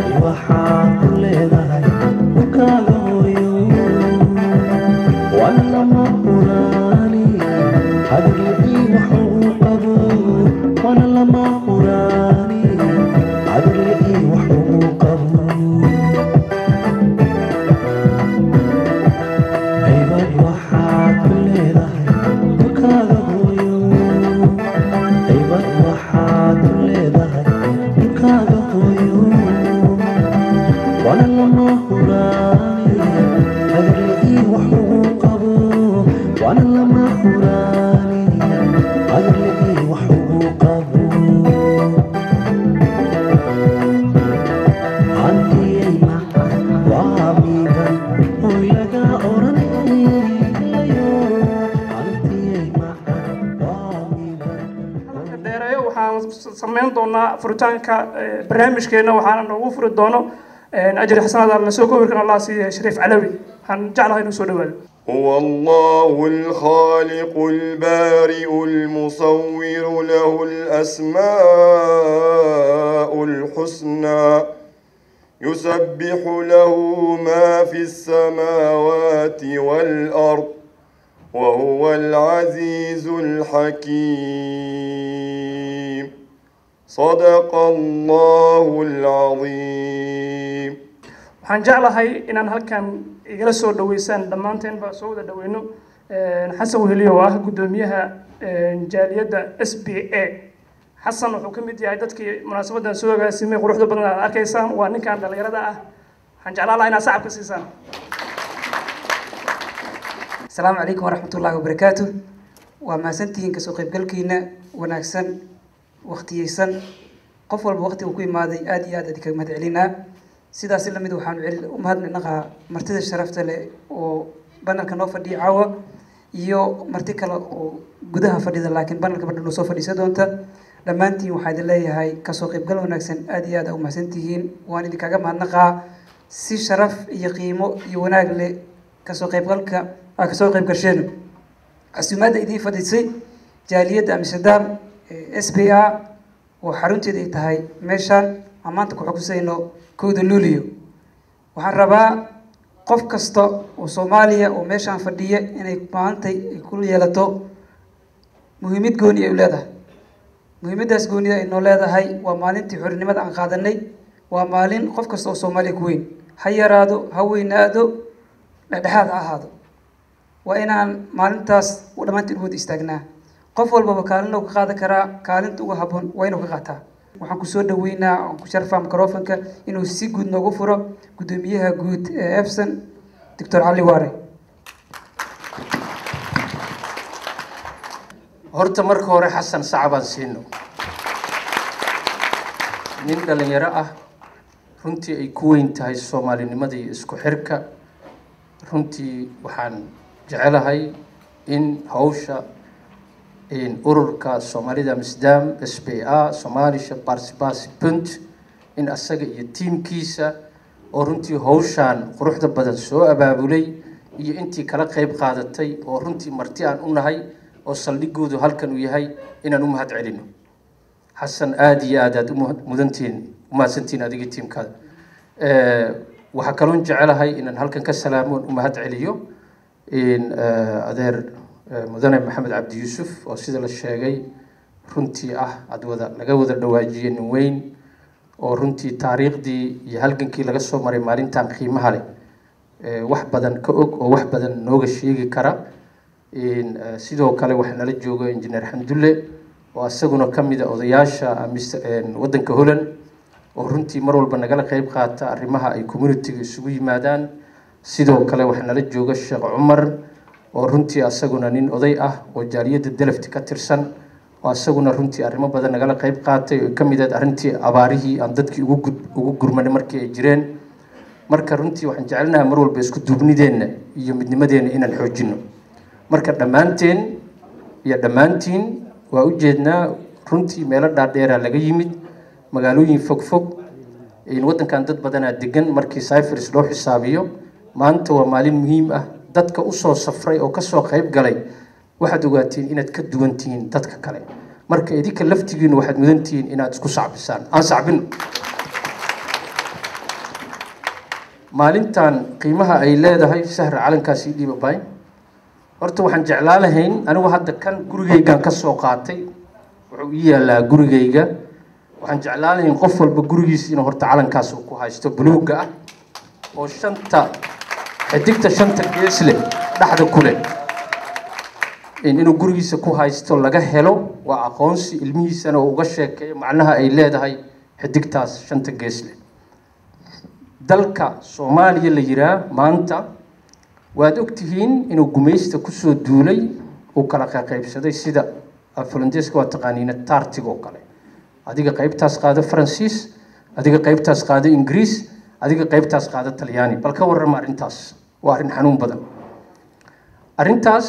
waxaad ku leedahay dhulkaaga hooyo waana lama huraani hadirlicii wax ugu qabo waana lama huraani hadirlicii wax ugu qabo haybad waxaad ku leedahay dhulkaaga hooyo haybad waxaad ku leedahay dhulkaaga hooyo waana lama huraani hadirlicii wax ugu qabo waana lama huraani hadirlicii wax ugu qabo hantiyay macan waa miidan oy laga oranayo hantiyay macan waa miidan dheereeyo waxaan samayn doonaa furitaanka eh, barnaamijkeena waxaana noogu furi doono eh, ajri xasanada la soo koobi karan allah siiya shariif calawi waxaan jeclahay inuu soo dhawaado هو الله الخالق البارئ المصور له الأسماء الحسنى يسبح له ما في السماوات والأرض وهو العزيز الحكيم صدق الله العظيم waxaan jeclahay inaan halkan igala soo dhaweysaan dhammaanteenba soo wada dhaweyno xasan weheliyo oo ah guddoomiyaha jaaliyadda s b a xasan wuxuu ka mid yahay dadkii munaasabadan soo agaasimay quruxda badan aad arkaysaan waa ninkan dhallinyarada ah waxaan jeclaan lahaa inaad sacabka siisaan asalaamu calaykum waraxmatullaahi wabarakaatu waa mahadsantihiin kasoo qaybgalkiina wanaagsan wakhtiyeysan qof walba wakti uu ku imaaday aad iyo aad adinkaga mahad celinaa sidaasi lamid waxaanu celi u mahadnaqaa martida sharafta leh oo banalka noo fadhiya caawa iyo marti kale oo gudaha fadhida laakiin banalka badhan noo soo fadhiisa doonta dhammaantiin waxaa idin leeyahay kasoo qaybgal wanaagsan aad iyo aad aa u mahadsantihiin waan idinkaga mahadnaqaa si sharaf iyo qiimo iyo wanaag leh kasoo qaybgalka aa kasoo qayb gasheen casuumaadda idiin fadhiisay jaaliyadda amsterdam s b a oo xarunteeda ay tahay meeshaan aan maanta ku xukusayno kowda luuliyo waxaan rabaa qof kasta oo soomaaliya oo meeshaan fadhiya inay maantay ay ku yeelato muhiimad gooni ay u leedahay muhiimaddaas goonida ay noo leedahay waa maalintii xorinimada aan qaadanay waa maalin qof kasta oo soomaaliya ku weyn ha yaraado ha weynaado dhexdhexaad ha ahaado waa inaan maalintaas dhammaantiin u wada istaagnaa qof walbaba kaalin uu ka qaadan karaa kaalinta uga habboon waa inuu ka qaataa waxaan kusoo dhaweynaa aan ku sharfaa microfonka inuu si guud noogu furo guddoomiyaha guud ee efson doctor cali waare horta marka hore xasan sacbaan siino nin dhalinyaro ah runtii ay ku weyn tahay soomaalinimada iyo isku xirka runtii waxaan jecelahay in hawsha ururka soomaalida amsterdam s b a somalisha barsibasi punt in asaga iyo tiimkiisa oo runtii hawshaan quruxda badan soo abaabulay iyo intii kala qeyb qaadatay oo runtii marti aan u nahay oo saldhigoodu halkan uu yahay inaan u mahad celino xasan aada iyo aad aad umudantihiin umahadsantihiin adiga tiimkaada waxaa kaloon jecelahay inaan halkan ka salaamoon u mahad celiyo adeer mudane maxamed cabdi yuusuf oo sida la sheegay runtii ah ad wada laga wada dhawaajiyey nin weyn oo runtii taariikhdii iyo halgankii laga soo maray maalintan qiimaha leh wax badan ka og oo wax badan nooga sheegi kara sidoo kale waxaa nala jooga injineer xamdulle oo isaguna ka mid a odayaasha waddanka holland oo runtii mar walba nagala qeyb qaata arrimaha ay communitiga isugu yimaadaan sidoo kale waxaa nala jooga sheekh cumar oo runtii asaguna nin oday ah oo jaaliyadda delafti ka tirsan oo asaguna runtii arrimo badan nagala qeyb qaatay oo ka mid ahayd arrintii abaarihii aan dadkii ugu gud ugu gurmanay markii ay jireen marka runtii waxaan jecelnaha mar walba isku duubnideenna iyo midnimadeenna inaan xoojino marka dhammaanteen iyo dhammaantiin waa ujeednaa runtii meelo dhaadheera laga yimid magaalooyin fog fog waddankan dad badanaa degan markii cyfers loo xisaabiyo maanta waa maalin muhiim ah dadka usoo safray oo kasoo qayb galay waxaad ogaatiin inaad ka duwan tihiin dadka kale marka idinka laftigiinu waxaad mudan tihiin inaad isku sacbisaan aan sacbino maalintan qiimaha ay leedahay sahra calankaasi dhiibabay horta waxaan jeclaan lahayn anigu hadda kan gurigaygan ka soo qaatay wuxuu ii yaalaa gurigayga waxaan jeclaan lahayn qof walba gurigiisa inuu horta calankaas uu ku haysto buluugga ah oo shanta xidigta shanta gees leh dhexda ku leh inuu gurigiisa ku haysto laga helo waa aqoonsi ilmihiisana uu uga sheekeeyo macnaha ay leedahay xidigtaas shanta gees leh dalka soomaaliya la yiraa maanta waad ogtihiin inuu gumaysta kusoo duulay uu kala qaqaybsaday sida falandeeska waa taqaaniina tartig oo kale adiga qaybtaas qaado faransiis adiga qaybtaas qaado ingiriis adiga qaybtaas qaado talyaani bal ka warrama arrintaas waa arrin xanuun badan arrintaas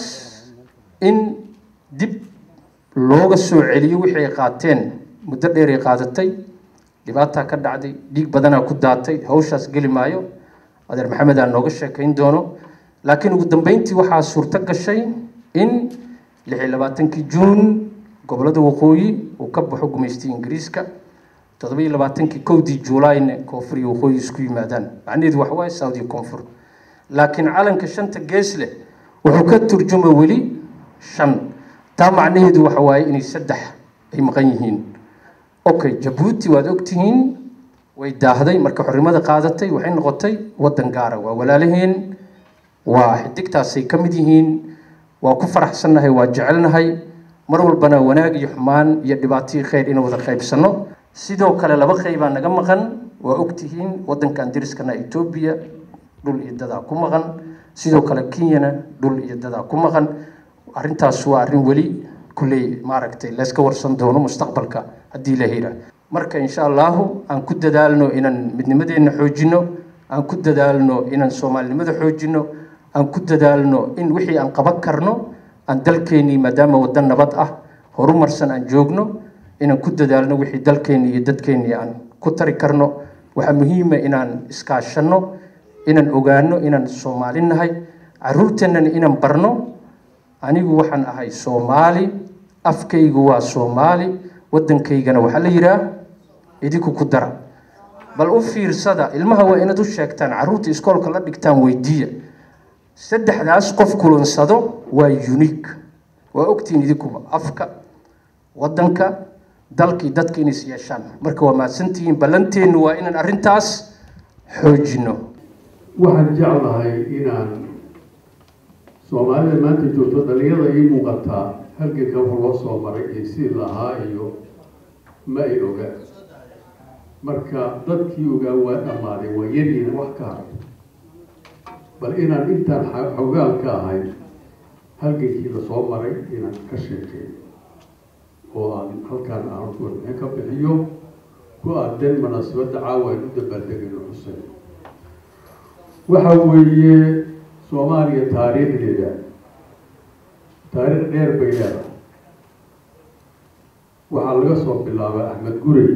in dib looga soo celiyo wixii ay qaateen muddo dheer ay qaadatay dhibaataa ka dhacday dhiig badanaa ku daatay hawshaas geli maayo adeer maxamed aan nooga sheekayn doono laakiin ugu dambeyntii waxaa suurto gashay in lix iyo labaatankii juun gobolada waqooyi uu ka baxo gumaystay ingiriiska toddoba iyo labaatankii kowdii juulayna koonfur iyo waqooyi isku yimaadaan macnaheedu waxa waaye south iyo koonfur laakiin calanka shanta gees leh wuxuu ka turjuma weli shan taa macnaheedu waxa waaye inay saddex ay maqan yihiin okay jabuuti waad ogtihiin way daahday marka xornimada qaadatay waxay noqotay waddan gaara waa walaalaheen waa xidigtaasay ka mid yihiin waa ku faraxsannahay waa jecelnahay mar walbana wanaag iyo xumaan iyo dhibaatihii khayr inuu wada qaybsanno sidoo kale laba qaybaa naga maqan waa ogtihiin waddankan dariskana etoobiya dhul iyo dadaa ku maqan sidoo kale kenyana dhul iyo dadaa ku maqan arrintaas waa arrin weli kulley maaragtay layska warsan doono mustaqbalka haddii la hira marka insha allahu aan ku dadaalno inaan midnimadeenna xoojino aan ku dadaalno inaan soomaalinimada xoojino aan ku dadaalno in wixii aan qaban karno aan dalkeennii maadaama waddan nabad ah horumarsan aan joogno inaan ku dadaalno wixii dalkeennii iyo dadkeennii aan ku tari karno waxaa muhiima inaan iskaashanno inaan ogaano inaan soomaali nahay caruurteennana inaan barno anigu waxaan ahay soomaali afkaygu waa soomaali waddankaygana waxaa la yidhaah idinku ku dara bal u fiirsada ilmaha waa inaad u sheegtaan carruurta iskoolka la dhigtaan weydiiya saddexdaas qof kulansado waa unique waa ogtihiin idinkuba afka waddanka dalkii dadka inays yeeshaan marka waa mahadsantihiin ballanteennu waa inaan arrintaas xoojino waxaan jeclahay inaan soomaalida maanta joogto dhalinyarada ii muuqataa halganka wax loo soo maray iyo sidii lahaa iyo ma ay ogaa marka dadkii ogaa waa dhammaaday waa yaryihin wax ka haray bal inaan intaan xogaal ka ahay halgankii lasoo maray inaan ka sheekeeyo oo aan halkaan aan warbixin ka bixiyo ku aadan munaasabadda caawa aan u dabaaldegayno xuseen waxa weeye soomaaliya taariikhdeeda taariikh dheer bay leedahay waxaa laga soo bilaabay axmed gurey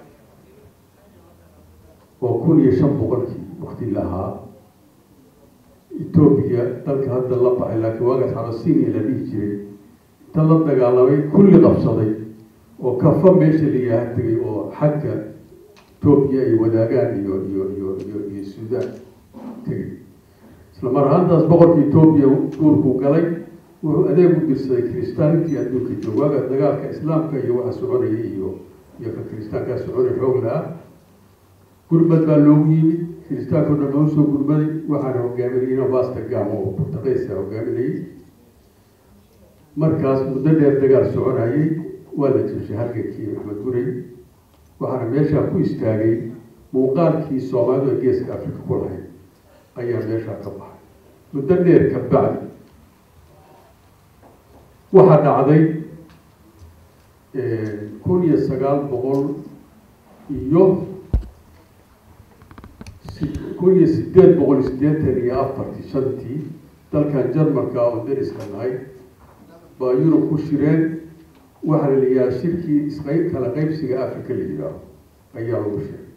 oo kun iyo shan boqolkii wakti lahaa etoobiya dalka hadda la baxay laakiin waagaas xabasinia la dhihi jiray inta la dagaalamay kulli qabsaday oo kafa meesha la yaaha tegay oo xagga etoobiya ay wadaagaan iyo iyo iyo iyo iyo suudaan tegay isla mar ahaantaas boqorka etoobiya duurkuu galay wuxuu adeeg u dirsaday kiristaanintii adduunka joog waaga dagaalka islaamka iyo waxa soconaya iyo iyo ka kiristaankaa soconay xoog la-ah gurmad baa loogu yimid kiristaanka o dhan loo soo gurmaday waxaana hogaaminayna vasta gam oo burtaqeysa hogaaminayay markaas muddo dheer dagaal soconayay waa la jabshay halgankii maxmed gurey waxaana meeshaa ku istaagay muuqaalkii soomaalidu ee geeska africa ku lahayd ayaa meeshaa ka baxay muddo dheer ka bacdi waxaa dhacday kun iyo sagaal boqol iyo kun iyo sideed boqol iyo siddeetan iyo afartii shantii dalkan jarmalka oo dariska nahay baa yurub ku shireen waxaa la yihaha shirkii isqayb kala qaybsiga africa la yidhaaho ayaa lagu sheegay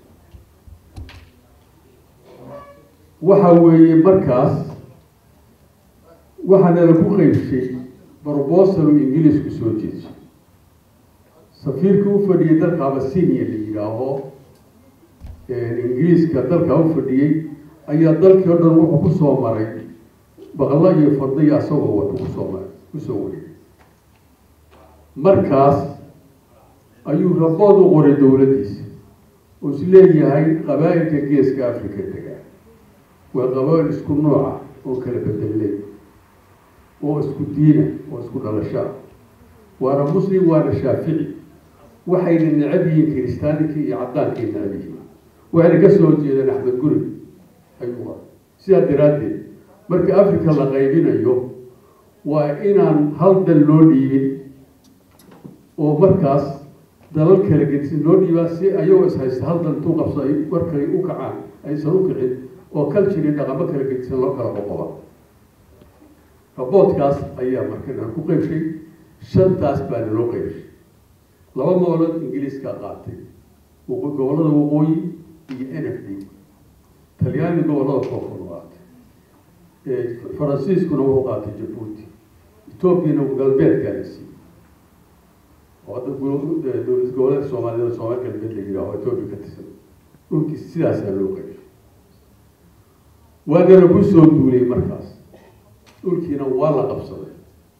waxa weeye markaas waxaana lagu qaybshay brobosal ingiliisku soo jeedshay safiirka u fadhiyay dalka abasinia la yidhaaho ingiriiska dalka u fadhiyey ayaa dalkii o dhan wuxuu ku soo maray baqlo iyo fadliya asagoo wato kusoo maray kusoo wariyay markaas ayuu rabood u qoray dowladdiisa oo is leeyahay qabaa'ilka geeska africa degaa waa qabaa'il isku nooca oo kala bedelay oo isku diina oo isku dhalasho ah waana muslim waana shaafici waxayna necab yihiin kiristaanikii iyo cadaankii necab yihiin waxayna ka soo jeedaan axmed guri ayuu qoray sidaa daraaddeed marka africa la qaybinayo waa inaan hal dal loo dhiibin oo markaas dalal kala gedisin loo dhiibaa si ayagoo is haysta hal dal intuu qabso ay markay u kacaan aysan u kicin oo culture dhaqamo kala gedisan loo kala qoqoba raboodkaas ayaa markan ku qeybshay shantaas baana loo qeybshay laba moolood ingiliiska qaatay gobollada waqooyi iyo n f d talyaani gobollada koonfur qaatay faransiiskuna wuxuu qaatay jabuuti etoobiyana galbeedkaa la siiyey oo hadda dowlad goboleedka soomaaliyed soomaali galbeed la yidhaaho etoobiya ka tirsan dhulkii sidaasaa loo qeybshay waana lagu soo duulay markaas dhulkiina waa la qabsaday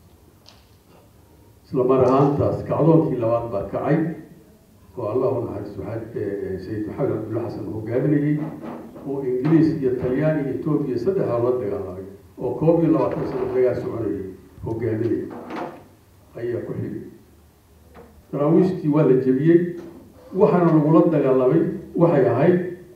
isla mar ahaantaas kacdoonkii labaad baa kacay oo allah u naxariisto sayid maxamed cabdulla xasan hogaaminayey oo ingiliis iyo talyaani iyo etoobiya saddexdaa la dagaalamay oo koob iyo labaatan sano dagaal soconayay hogaaminayay ayaa ku xigay daraawiishtii waa la jebiyey waxaana lagula dagaalamay waxay ahayd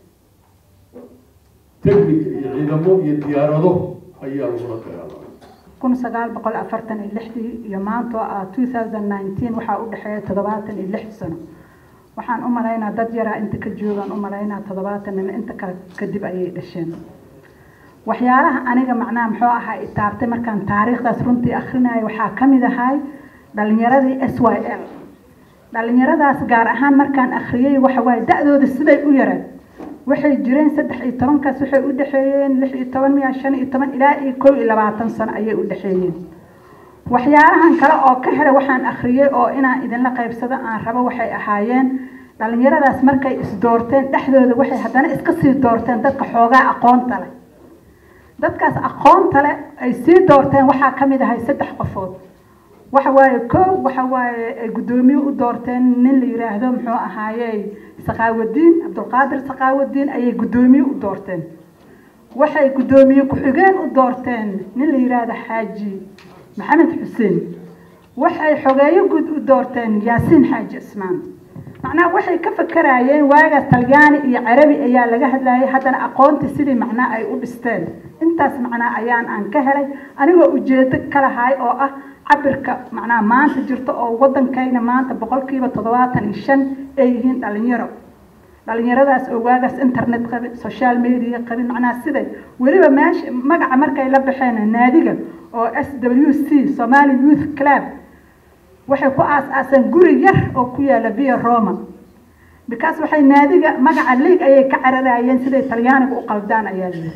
technica iyo ciidamo iyo diyaarado ayaa lagula dagaalamay kun sagaal boqol afartan iyo lixdii iyo maanta oo ah two thousand nineteen waxaa u dhexeeya toddobaatan iyo lix sano waxaan u malaynaa dad yaraa inta ka joogaan u malaynaa toddobaatan nin inta kale kadib ayay dhasheen waxyaalaha aniga macnaha muxuu ahaa itaabtay markaan taariikhdaas runtii akhrinayo waxaa ka mid ahay dhalinyaradii s y l dhalinyaradaas gaar ahaan markaan akhriyey waxa waaye da-dooda siday u yareen waxay jireen saddex iyo tobankaas waxay u dhexeeyeen lix iyo toban miya shan iyo toban ilaa iyo kow iyo labaatan sano ayay u dhexeeyeen waxyaalahan kale oo ka hela waxaan akhriyey oo inaan idinla qaybsado aan rabo waxay ahaayeen dhalinyaradaas markay isdoorteen dhexdooda waxay haddana iska sii doorteen dadka xoogaa aqoonta leh dadkaas aqoonta leh ay sii doorteen waxaa ka mid ahay saddex qofood waxa waaye kow waxa waaye ay guddoomiye u doorteen nin la yiraahdo muxuu ahaaye saqaawadiin cabdulqaadir saqaawadiin ayay guddoomiye u doorteen waxay guddoomiye ku-xigeen u doorteen nin la yiraahdo xaaji maxamed xuseen waxay xogeeyo guud u doorteen yaasiin xaaji cismaan macnaha waxay ka fakarayeen waagaas talyaani iyo carabi ayaa laga hadlayay haddana aqoonta sidii macnaa ay u dhisteen intaas macnaa ayaan aan ka helay anigoo ujeedo ka lahay oo ah cabirka macnaha maanta jirto oo waddankayna maanta boqolkiiba toddobaatan iyo shan ay yihiin dhalinyaro dhalinyaradaas oo waagaas internet qabin social media qabin macnaha siday weliba meesha magaca markay la baxeen naadiga oo s w c somali youth club waxay ku aas-aaseen guri yar oo ku yaala via roma because waxay naadiga magaca league ayay ka cararayeen siday talyaaniga u qaldaan ayaa yiri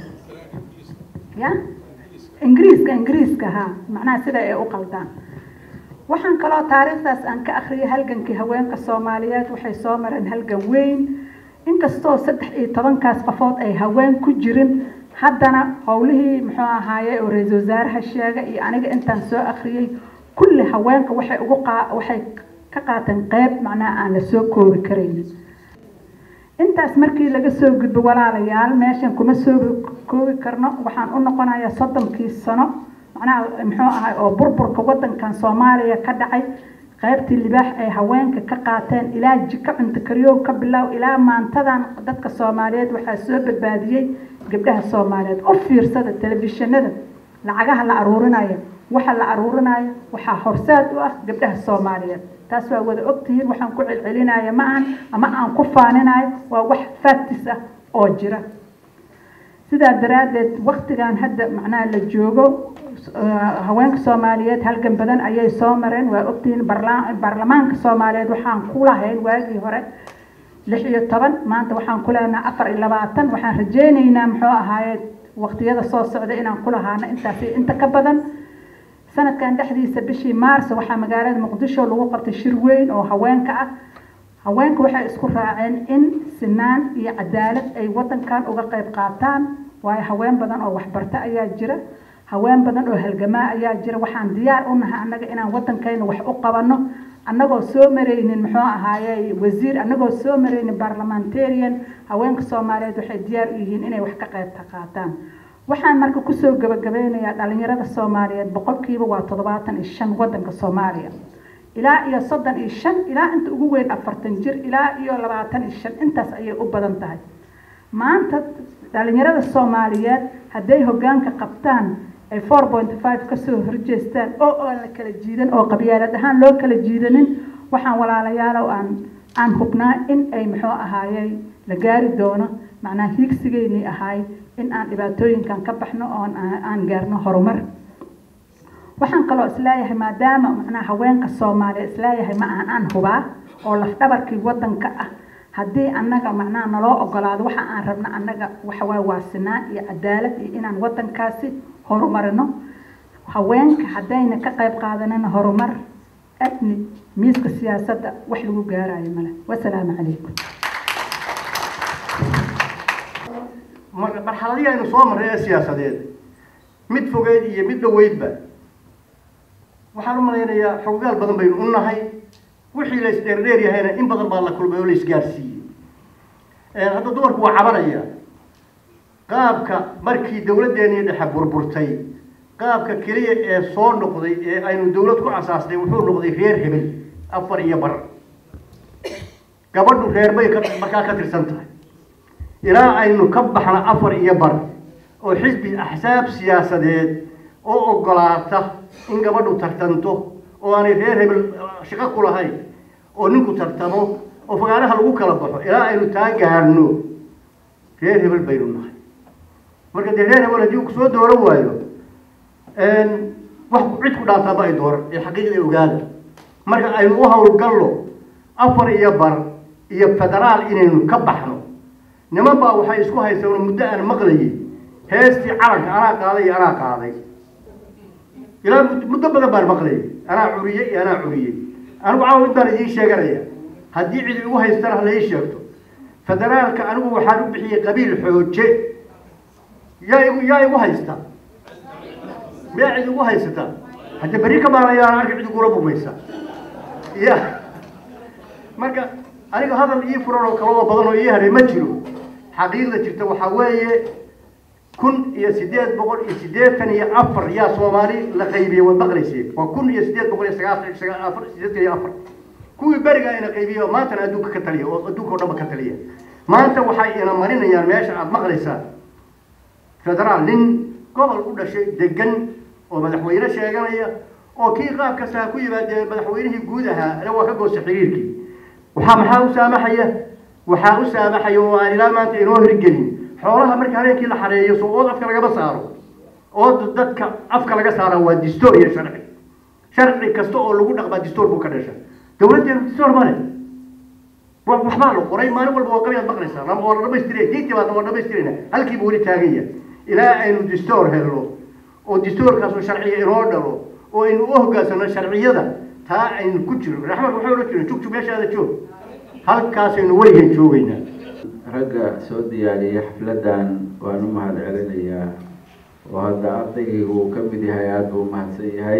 ya ingiriiska ingiriiska ha macnaha sida ay u qaldaan waxaan kaloo taariikhdaas aan ka akhriyay halgankii haweenka soomaaliyeed waxay soo mareen halgan weyn inkastoo saddex iyo tobankaas qofood ay haween ku jirin haddana howlihii muxuu ahaaye oo ra-iisul wasaaraha sheega iyo aniga intaan soo akhriyey kulli haweenka waxay ugu qaa waxay ka qaateen qeyb macnaha aan la soo koobi karaynin intaas markii laga soo gudbo walaalayaal meeshan kuma soo koobi karno waxaan u noqonayaa soddonkii sano macnaha muxuu ahay oo burburka waddankan soomaaliya ka dhacay qaybtii libaax ay haweenka ka qaateen ilaa jiko cunto kariyow ka bilow ilaa maantadan dadka soomaaliyeed waxaa soo badbaadiyey gabdhaha soomaaliyeed u fiirsada telefishinada lacagaha la aruurinayo waxa la aruurinayo waxaa horseed u ah gabdhaha soomaaliyeed taas waa wada ogtihiin waxaan ku celcelinaya ma ahan ama aan ku faaninayo waa wax factis ah oo jira sidaa daraaddeed waktigan hadda macnaha la joogo haweenka soomaaliyeed halgan badan ayay soo mareen waa ogtihiin baarlamaanka soomaaliyeed waxaan ku lahayn waagii hore lix iyo toban maanta waxaan ku leenaha afar iyo labaatan waxaan rajeyneynaa muxuu ahaaye waqtiyada soo socda inaan ku lahaano intaas inta ka badan sanadkan dhexdiisa bishii maarso waxaa magaalada muqdisho lagu qabtay shir weyn oo haweenka ah haweenka waxay isku raaceen in sinaan iyo cadaalad ay wadankan uga qayb qaataan waayo haween badan oo waxbarta ayaa jira haween badan oo halgamaa ayaa jira waxaan diyaar u nahay annaga inaan waddankayna wax u qabanno annagoo soo maraynin muxuu ahaaye wasiir annagoo soo maraynin parliamentarian haweenka soomaaliyeed waxay diyaar u yihiin inay wax ka qayb qaataan waxaan marka kusoo gabagabeynayaa dhalinyarada soomaaliyeed boqolkiiba waa toddobaatan iyo shan waddanka soomaaliya ilaa iyo soddon iyo shan ilaa inta ugu weyn afartan jir ilaa iyo labaatan iyo shan intaas ayay u badan tahay maanta dhalinyarada soomaaliyeed hadday hoggaanka qabtaan ay four point five kasoo horjeestaan oo aan la kala jiidan oo qabyaalad ahaan loo kala jiidanin waxaan walaalayaalow aan aan hubnaa in ay muxuu ahaayey la gaari doono macnaa hiigsigeynii ahaay in aan dhibaatooyinkan ka baxno oon aan gaarno horumar waxaan kaloo isleeyahay maadaama macnaa haweenka soomaaliya isleeyahay ma aan aan hubaa oo lafdhabarkii waddanka ah haddii annaga macnaha naloo ogolaado waxa aan rabno annaga waxawaa waasinaan iyo cadaalad iyo inaan waddankaasi horumarino haweenka haddayna ka qayb qaadanina horumar abni miiska siyaasadda wax lagu gaarayo male wasalaamu calaykum marxaladihii aynu soo marray ee siyaasadeed mid fogeyd iyo mid dhaweydba waxaan u malaynayaa xogogaal badan baynu u nahay wixii la isdheerdheer yahayna in badan baa la kulmay oo la isgaarsiiyey hadda dumarku waa cabanaya qaabka markii dawladdeennii dhexe burburtay qaabka keliya ee soo noqday ee aynu dawlad ku asaasnay wuxuu noqday reer hebel afar iyo bar gabadhu reer bay ka markaa ka tirsan tahay ilaa aynu ka baxno afar iyo bar oo xisbi axsaab siyaasadeed oo ogolaata in gabadhu tartanto oo aanay reer hebel shaqo ku lahayn oo ninku tartamo oo fagaaraha lagu kala baxo ilaa aynu taa gaarno reer hebel baynu nahay marka dee reer hebel haddii uu kusoo dooran waayo wax cid ku dhaantaaba ay dooran ee xaqiiqda ogaada marka aynu u hawlgallo afar iyo bar iyo federaal inaynu ka baxno niman baa waxay isku haystaan muddo aan maqlayay heestii calanka anaa qaaday iyo anaa qaaday ilaa muddo badan baan maqlayay anaa curiyey iyo anaa curiyey anigu caawa intaan idiin sheeganaya haddii cid igu haystana hala ii sheegto federaalka anigu waxaan u bixiyey qabiil xooje yaa igu yaa igu haysta miyaa cid igu haysata hadda berri ka maanayaan arka cid igula burmaysa ya marka aniga hadal ii furan oo kale oo badan oo ii haray ma jiro xaqiiqda jirta waxaa weeye kun iyo sideed boqol iyo siddeetan iyo afar yaa soomaali la qaybiyey waad maqlaysay waa kun iyo sideed boqol iyo sagaashan afar siddeetan iyo afar kuwii beriga ina qaybiyey oo maantana adduunka ka taliya oo adduunka oo dhanba ka taliya maanta waxay ina marinayaan meesha aada maqlaysaa federaal nin gobol u dhashay degan oo madaxweyne sheeganaya oo kii qaab kasta ha ku yimaadee madaxweynihii guud ahaa ana waa ka goosta xiriirkii waxaa maxaa u saamaxaya waxaa u saamaxaya oo aan ilaa maanta inoo hirgelin xoolaha marka habeenkii la xareeyo soo ood afka lagama saaro ood dadka afka laga saara waa distoor iyo sharci sharci kasta oo lagu dhaqmaa distoor buu ka dhasha dawladdeenu distoor male waxbaa la qoray maalin walba waa qabiyaad maqlaysaa waa la dhamaystiraya diintii baadna waa dhamaystirayna halkiiba weli taagan yahay ilaa aynu distoor helno oo distoorkaasoo sharciya inoo dhalo oo aynu u hogaansano sharciyada taa aynu ku jirno raxmad waxay odhan jireen jugjug meeshaada joog halkaasaynu weligan joogaynaa ragga soo diyaariyay xafladdan waan u mahad celinayaa oo hadda ardaygaygu uu ka mid yahay aada buu umahadsan yahay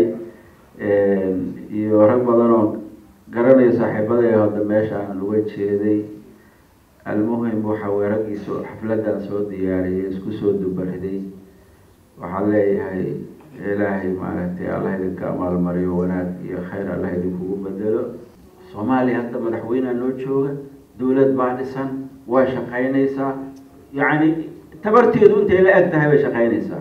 iyo rag badan oo garanayo saaxiibadaya hadda meesha aan uga jeeday almuhim waxa weye raggiisu xafladdan soo diyaariyay isku soo dubariday waxaan leeyahay ilaahay maaragtay allah idinka amaalmariyo wanaag iyo khayr allah idinkugu bedelo soomaaliya hadda madaxweynea noo jooga dawlad baa dhisan way shaqaynaysaa yacni tabarteedu intay la eg tahay bay shaqaynaysaa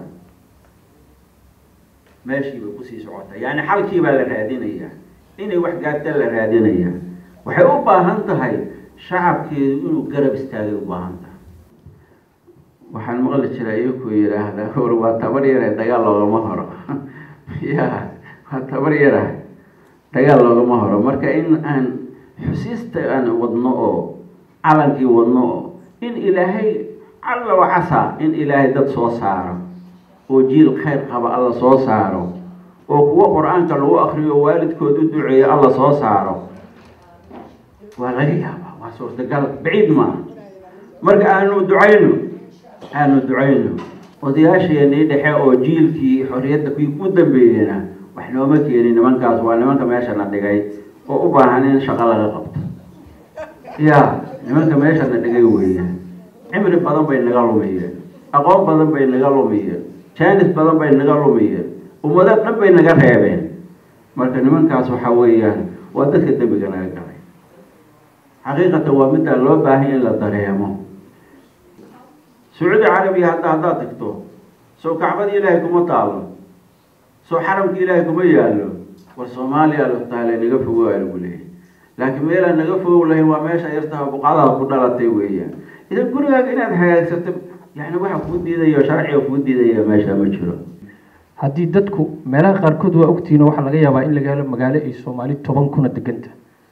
meeshii bay kusii socotaa yani xalkii baa la raadinayaa inay wax gaarta la raadinayaa waxay u baahan tahay shacabkeedu inuu garab istaagay u baahan tahay waxaan maqli jiraa iyakuu yidhaahda war waa tabar yare dagaal loogama horo ya waa tabar yara dagaal loogama horo marka in aan xusiista aan wadno oo calankii wadno oo in ilaahay calla wacasaa in ilaahay dad soo saaro oo jiil khayr qaba alla soo saaro oo kuwo qur-aanka lagu akriyo waalidkood u duceeyo alla soo saaro waa laga yaabaa waa suurtagal baciid maaha marka aanu ducayno aanu ducayno odayaasheenii dhexe oo jiilkii xorriyadda kuwii u dambeeyeyna wax nooma keenin nimankaas waa nimanka meeshana dhigay oo u baahan in shaqo laga qabto ya nimanka meeshana dhigay weeyaan cimri badan bay naga lumiyeen aqoon badan bay naga lumiyeen jaanis badan bay naga lumiyeen ummado dhan bay naga reebeen marka nimankaas waxa weeyaan waa dadka dembiga naga galay xaqiiqatan waa middaa loo baahan in la dareemo sacuudi carabiya hadda haddaad tagto soo kacbadii ilaahay kuma taalo soo xaramkii ilaahay kuma yaallo war soomaaliya la taale naga fogo aa lagu leeyahay laakiin meelaan naga fogow lahayn waa meesha yartaha buqadaha ku dhalatay weeyaan idan gurigaaga inaad hagaagsato yani waxa kuu diidaya sharciga kuu diidaya meesha ma jiro haddii dadku meelaha qaarkood waa ogtihiin oo waxaa laga yaabaa in laga helo magaalo ay soomaali toban kuna deganta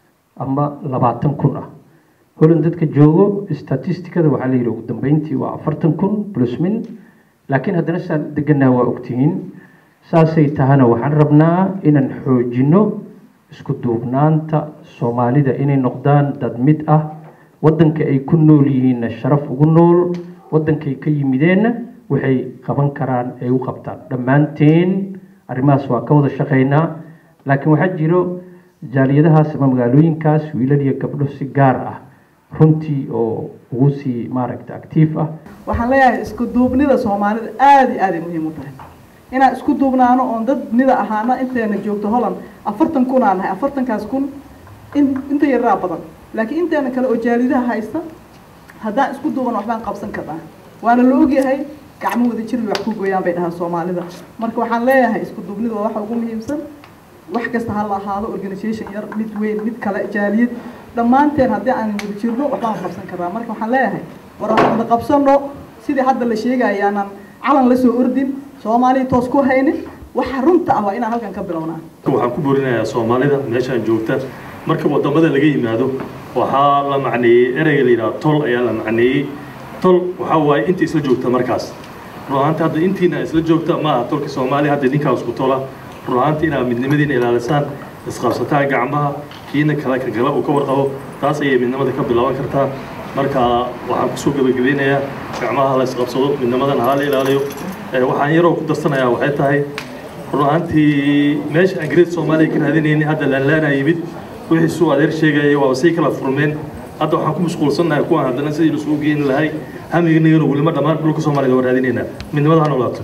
ama labaatan kun ah holand dadka joogo statisticada waxaa la yidhi ugu dambeyntii waa afartan kun plus min laakiin haddana saan deganaa waa ogtihiin saasay tahana waxaan rabnaa inaan xoojino isku duubnaanta soomaalida inay noqdaan dad mid ah waddanka ay ku nool yihiinna sharaf ugu nool waddankay ka yimideenna waxay qaban karaan ay u qabtaan dhammaanteen arrimahaas waa ka wada shaqaynaa laakiin waxaa jiro jaaliyadahaas ama magaalooyinkaas wiilal iyo gabdho si gaar ah runtii oo ugu sii maaragta actiif ah waxaan leeyahay isku duubnida soomaalida aada iyo aad ay muhiim u tahay inaan isku duubnaano oon dad nida ahaana inteena joogto holland afartan kun aan nahay afartankaas kun in inta yaraa badan laakiin inteena kale oo jaalidaha haysta haddaan isku duuban waxbaan qabsan karnaa waana la ogyahay gacmo wada jir bay wax ku gooyaan bay dhahaan soomaalida marka waxaan leeyahay isku duubnida waa waxa ugu muhiimsan wax kasta ha la ahaado organisation yar mid weyn mid kale jaaliyad dhammaanteen haddii aan wada jirno waxbaan qabsan karnaa marka waxaan leeyahay war aan wada qabsano sidii hadda la sheegaya aanan calan la soo ordin soomaaliya toos ku haynin waxa runta ah waa inaan halkan ka bilownaa waxaan ku boorinayaa soomaalida meeshaan joogta marka wadamada laga yimaado waxaa la macneeyey ereyga la yidhaha tol ayaa la macneeyey tol waxaa waaye inta isla joogta markaas run ahaanta hadda intiina isla joogta ma aha tolka soomaaliya hadda ninkaa isku tola run ahaanta inaad midnimadiina ilaalisaan isqabsataan gacmaha kiina kale ka gala uu ka warqabo taas ayay midnimada ka bilaaban kartaa marka waxaan kusoo gebagabeynayaa gacmaha la isqabsado midnimadana hala ilaaliyo waxaan yaroo ku darsanayaa waxay tahay run ahaantii meesha aan great soomaaliya ka raadinayni hadda laanlaanaa yimid wixii suu adeer sheegaya waaba sii kala furmeen hadda waxaan ku mashquulsannahay kuwaan haddana sidii lasugu geeni lahay hamignagana welima dhammaan dhulka soomaalida waa raadinaynaa midnimada ha noolaato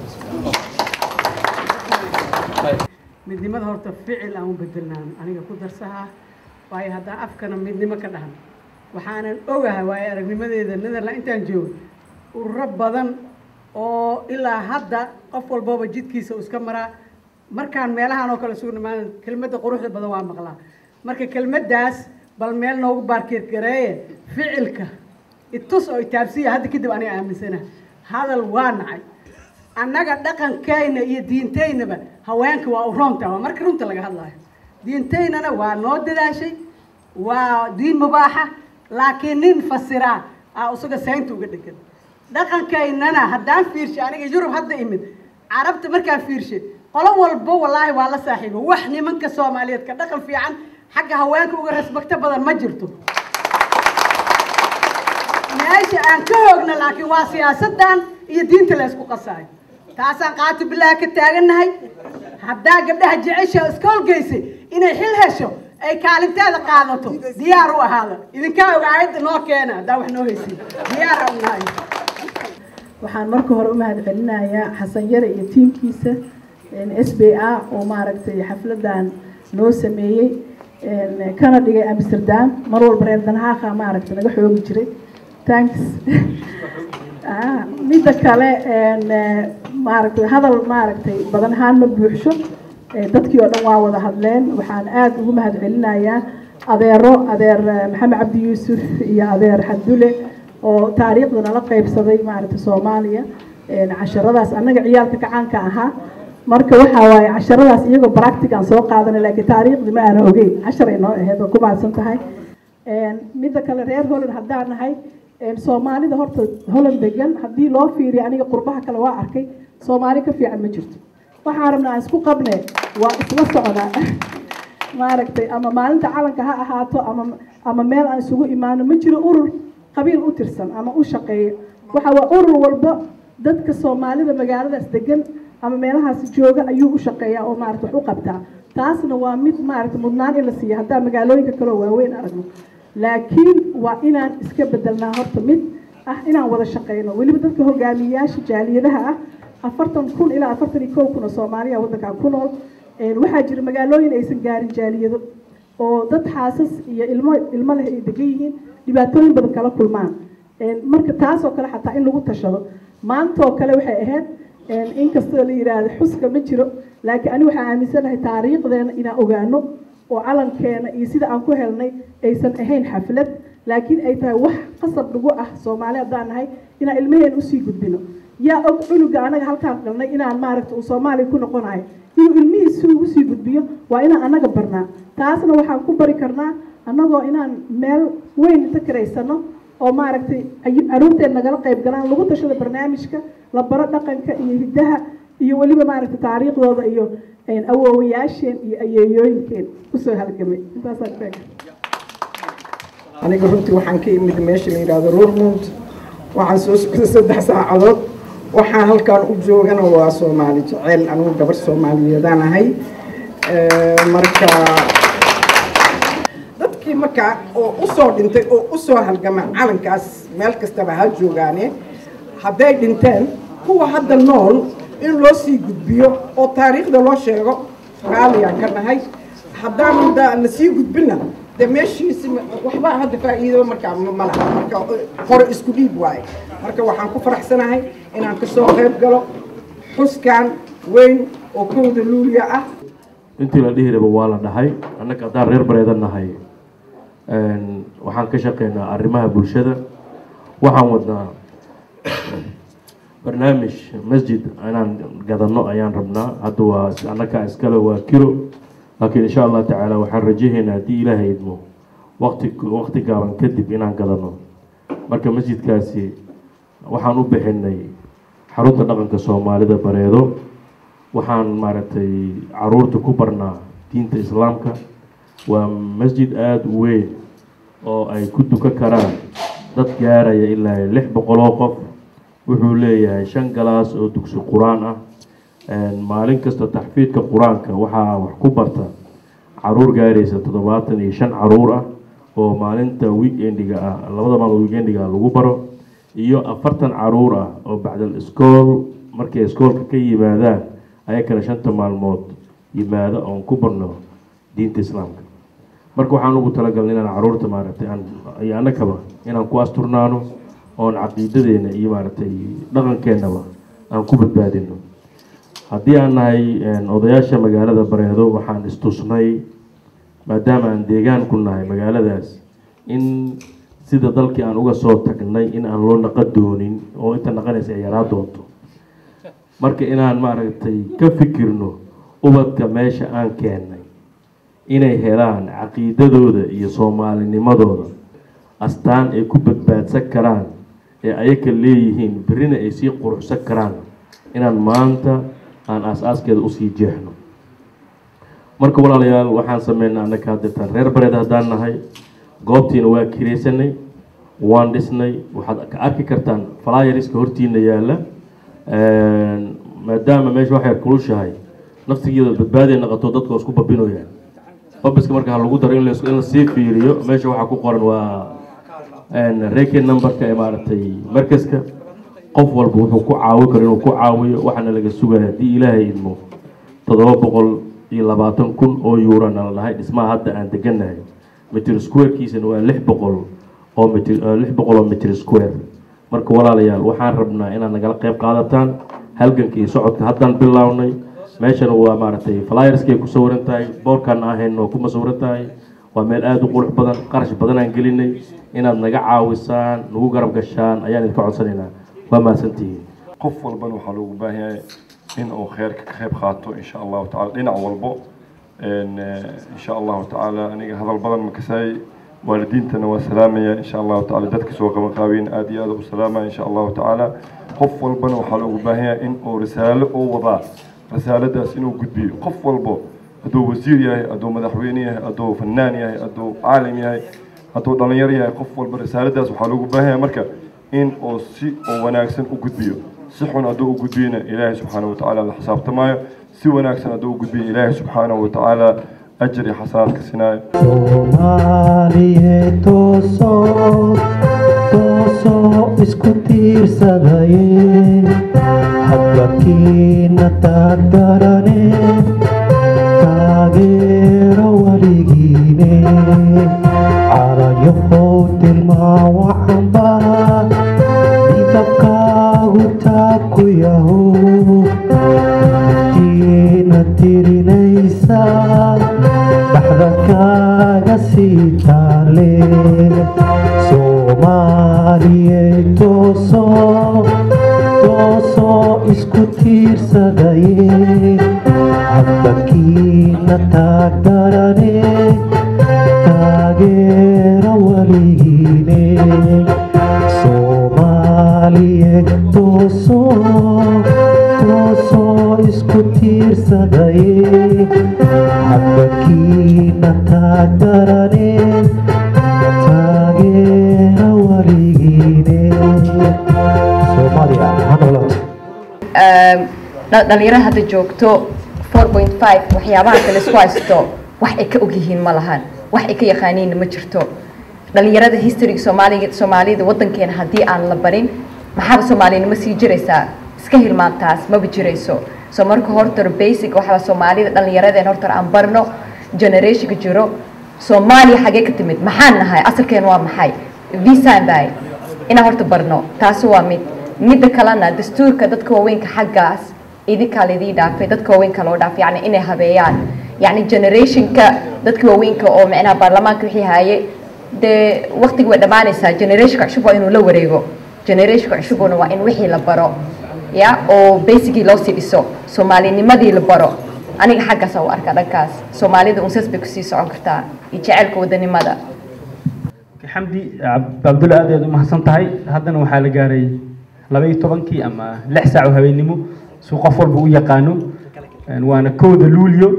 midnimada horta ficil aan u bedelnaan aniga ku darsahaa waayo haddaan afkana midnimo ka dhahan waxaanan ogahay waayo aragnimadeeda netherland intaan joogo ururo badan oo ilaa hadda qof walbaba jidkiisa uu iska maraa markaan meelahan oo kale isugu nimaan kelmadda quruxda badan waa maqlaa marka kelmaddaas bal meel noogu baarkeed gareeye ficilka itus oo itaabsiya hadda kadib aniga aaminsana hadal waa nacay annaga dhaqankayna iyo diintaynaba haweenka waa u roonta waa marka runta laga hadlayo diintaynana waa noo dadaashay waa diin mubaaxa laakiin nin fasiraa aa isaga saynta uga dhegan dhaqankaynana haddaan fiirshay aniga yurub hadda imid carabta markaan fiirshay qolo walba wallaahi waa la saaxiibo wax nimanka soomaaliyeed ka dhaqan fiican xagga haweenka uga rasbagto badan ma jirto meesha aan ka hoogna laakiin waa siyaasadan iyo diinta la isku qasaayo taasaan qaati bilaahi ka taagannahay haddaa gabdhaha jecesha iskoolgeysay inay xil hesho ay kaalinteeda qaadato diyaar u ahaada idinkaa og aayadda noo keena haddaa wax noo haysiin diyaar aan nahay waxaan marka hore u mahadcelinayaa xasan yare iyo tiimkiisa s b a oo maaragtay xafladan noo sameeyey kana dhigay amsterdam mar walba reer danhaaqa maaragtay naga xoogi jiray thanks midda kale maaragtay hadal maaragtay badan ahaan ma buuxsho dadkii oo dhan waa wada hadleen waxaan aada ugu mahadcelinayaa adeero adeer maxamed cabdi yuusuf iyo adeer xadule oo taariikhda nala qeybsaday maaragtay soomaaliya casharadaas annaga ciyaalka kacaanka ahaa marka waxaa waaye casharadaas iyagoo practic aan soo qaadanay laakiin taariikhdii ma aana ogeyn cashar ay noo ahayd oo ku mahadsan tahay midda kale reer holland haddaan nahay soomaalida horta holland degan haddii loo fiiriyo aniga qurbaha kale waa arkay soomaali ka fiican ma jirto waxaan rabnaa aan isku qabne waa isla socdaa maaragtay ama maalinta calanka ha ahaato ama ama meel aan isugu imaano ma jiro urur qabiil u tirsan ama u shaqeeyo waxa waa urur walba dadka soomaalida magaaladaas degan ama meelahaasi jooga ayuu u shaqeeyaa oo maarata wax u qabtaa taasna waa mid maarata mudnaan in la siiya haddaan magaalooyinka kaleo waaweyn aragno laakiin waa inaan iska bedelnaa horta mid ah inaan wada shaqeyno weliba dadka hogaamiyeyaasha jaaliyadaha ah afartan kun ilaa afartan iyo kow kun oo soomaaliya waddankan ku nool waxaa jira magaalooyin aysan gaarin jaaliyado oo dad xaasas iyo ilmo ilmo leh ay degan yihiin dhibaatooyin badan kala kulmaan marka taasoo kale xataa in lagu tashado maanta oo kale waxay ahayd inkastoo la yidhaahdo xuska ma jiro laakiin ani waxaan aaminsanahay taariikhdeena inaan ogaano oo calankeena iyo sida aan ku helnay aysan ahayn xaflad laakiin ay tahay wax qasab nagu ah soomaali haddaan nahay inaan ilmaheena usii gudbino yaa og cunuga anaga halkaan dhalnay inaan maaragta uu soomaaliya ku noqonayo inuu ilmihiisi ugu sii gudbiyo waa inaan anaga barnaa taasna waxaan ku bari karnaa annagoo inaan meel weyn inta karaysano oo maaragtay caruurteen nagala qayb galaan lagu tashada barnaamijka la baro dhaqanka iyo hiddaha iyo weliba maaragtay taariikhdooda iyo awoowayaasheen iyo ayeeyooyinkeen usoo halgamay intaasaan sheegay aniga runtii waxaan ka imid meesha la yidhaahdo rurmund waxaan soo socday saddex saacadood waxaan halkaan u joogana waa soomaali jeceyl anigu gabar soomaaliyeedaan ahay marka dadkii markaa oo usoo dhintay oo usoo halgama calankaas meel kastaba ha joogaane hadday dhinteen kuwa hadda nool in loo sii gudbiyo oo taariikhda loo sheego raaliyaan ka nahay haddaan la sii gudbina de meeshiisi waxba hadda faa'iido markaa ma laha marka hore isku dhiib waaye marka waxaan ku faraxsanahay inaan kasoo qayb galo xuskan weyn oo kowda luuliya ah intii la dhihi raba waa la dhahay annaga haddaan reer bareeda nahay waxaan ka shaqeynaa arrimaha bulshada waxaan wadnaa barnaamij masjid inaan gadano ayaan rabnaa hadda waa annaga iskale waa kilo laakiin insha allah tacaala waxaan rajahaynaa haddii ilaahay idmo waqti waqti gaaban kadib inaan gadano marka masjidkaasi waxaan u bixinay xarunta dhaqanka soomaalida bareedo waxaan maaragtay caruurta ku barnaa diinta islaamka waa masjid aada u weyn oo ay ku dukan karaan dad gaaraya ilaa lix boqol oo qof wuxuu leeyahay shan galaas oo dugsi qur-aan ah maalin kasta taxfiidka qur-aanka waxaa wax ku barta caruur gaaraysa toddobaatan iyo shan caruur ah oo maalinta weekendiga ah labada maalmood weekendiga ah lagu baro iyo afartan caruur ah oo bacdal iskool markay iskoolka ka yimaadaan ayakana shanta maalmood yimaado oon ku barno diinta islaamka marka waxaan ugu talagalnay inaan caruurta maaragtay aan iyo annagaba inaan ku asturnaano oon caqiidadeena iyo maaragtay dhaqankeenaba aan ku badbaadino haddii aan nahay odayaasha magaalada bareedo waxaan istusnay maadaama aan deegaan ku nahay magaaladaas in sida dalkii aan uga soo tagnay in aan loo naqa doonin oo inta naqanaysa ay yaraa doonto marka inaan maaragtay ka fikirno ubadka meesha aan keennay inay helaan caqiidadooda iyo soomaalinimadooda astaan ay ku badbaadsan karaan ee ayaka leeyihiin berrina ay sii quruxsan karaan inaan maanta aan aas-aaskeeda usii jeexno marka walaalayaal waxaan sameynay annaka hadeetaan reer bareed haddaan nahay goobtiina waa kiraysanay waan dhisnay waxaad ka arki kartaan flyeriska hortiina yaalla maadaama meesha wax yar kulushahay naftigeeda badbaadiya naqato dadka isku babinoyaan babiska marka ha lagu daro in la- in lasii fiiriyo meesha waxaa ku qoran waa reke numberka ee maaragtay markaska qof walba wuxuu ku caawin karo inuu ku caawiyo waxaana laga sugaya haddii ilaahay idmo toddoba boqol iyo labaatan kun oo yuurana la dhahay dhismaha hadda aan degannahay mitr squarekiisana waa lix boqol oo mitr lix boqol oo mitr square marka walaalayaal waxaan rabnaa inaad nagala qayb qaadataan halganka iyo socodka haddaan bilownay meeshana waa maaragtay flyerskay ku sawiran tahay boorkan ahayn oo kuma sawiran tahay waa meel aada u qurux badan qarash badan aan gelinay inaad naga caawisaan nagu garab gashaan ayaan idinka codsanaynaa waa mahadsantihiin qof walbana waxaa loogu baahan yahay in uu kheyrka ka qayb qaato insha allahu tacala dhinac walbo En, eh, insha allahu tacaala aniga hadal badan ma kasaay waalidiintana waa salaamaya insha allahu tacaala dadka soo qaban qaabeen aada iyo aada u salaamaya insha allahu tacaala qof walbana waxaa loogu baahan yahay in uu risaalo u wadaa risaaladaas inuu gudbiyo qof walbo hadduu wasiir yahay hadduu madaxweyne yahay hadduu fanaan yahay hadduu caalim yahay hadduu dhalinyaro yahay qof walba risaaladaas waxaa loogu baahan yahay marka in uu si oo wanaagsan u gudbiyo si xun hadduu u gudbiyana ilaahay subxaanahu watacaala la xisaabtamaayo si wanaagsan hadduu u gudbiyo ilaahay subxaanahu watacaala ajir iyo xasanaad ka sinaayo soomaaliye toosoo toosoo isku tiirsadaye hadbakiina taagdarane taageero weligiine calayahow tilmaawa xambaa midabkaagu taabku yahow tiina tirinaysa dhaxda kaaga sii taale soomaaliye toosoo toosoo isku tiirsadaye hadbakiina taagdarane taageera weligiine soomaaliye toosoo toosoo isku tiirsadaye hadbakiina taagdarane taageera weligiine soomaaliya ha noolaato dha- dhalinyarada hadda joogto 4.5 waxyaabaha kale isku haysto wax ay ka ogyihiin ma lahan wax ay ka yaqaaniinna ma jirto dhalinyarada historyga soomaaliga soomaalida wadankeena haddii aan la barin maxaaba soomaalinimo sii jiraysaa iska hilmaantaas maba jirayso so marka horta basic waxaa soomaalida dhalinyaradeen horta aan barno generationka jiro soomaaliya xagee ka timid maxaan nahay asalkeen waa maxay visaan bahay inaan horta barno taasi waa mid midda kalena dastuurka dadka waaweynka xaggaas idinkaa laidii dhaafay dadka waaweynka loo dhaafay yani inay habeeyaan yani generationka dadka waaweynka oo micnaha baarlamaanka wixii haye dee waqtiga way dhammaanaysaa generationka cusub waa inuu la wareego generationka cusubuna waa in wixii la baro ya oo basicii loo sii dhiso soomaalinimadii la baro aniga xaggaas u arkaa dhankaas soomaalida unsas bay kusii socon kartaa iyo jaceylka wadanimada xamdi Cab- cabdulle aad ayaad u mahadsan tahay haddana waxaa la gaaray laba iyo tobankii ama lix saac oo habeennimo suu qof walba u yaqaano Een, waana kowda luulyo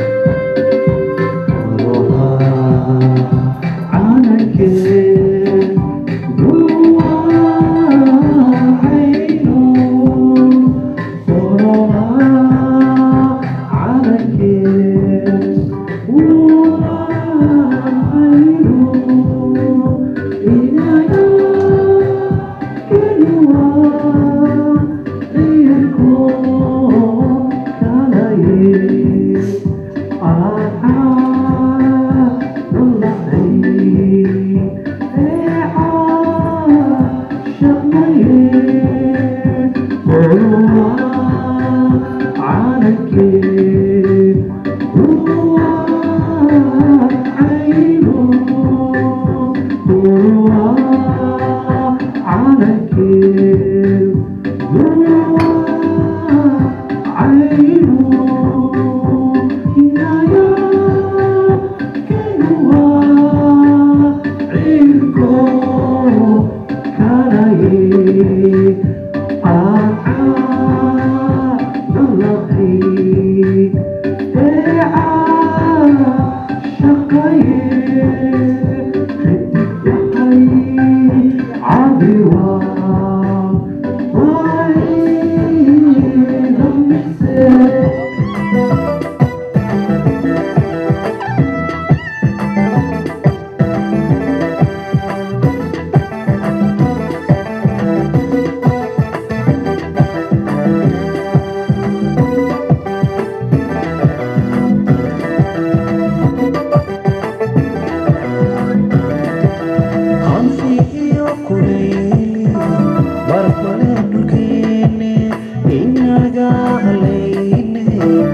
hanfi iyo kuleyli barfale dhulkeene inaga halayne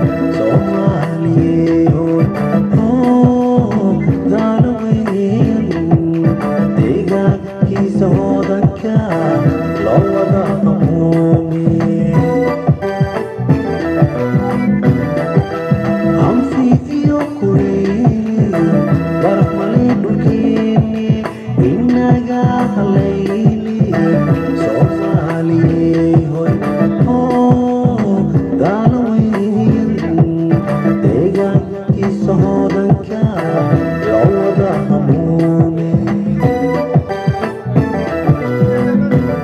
soomaaliyeyo oo daalaweyan deegaankiisa hodanka loo wada qamuume hanfi iyo kuleyli barfale dhulkeene inaga halayli soomaaliyehoy oo daalaweyan deegaankiisa hodanka loo wada hamuume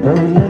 hooyada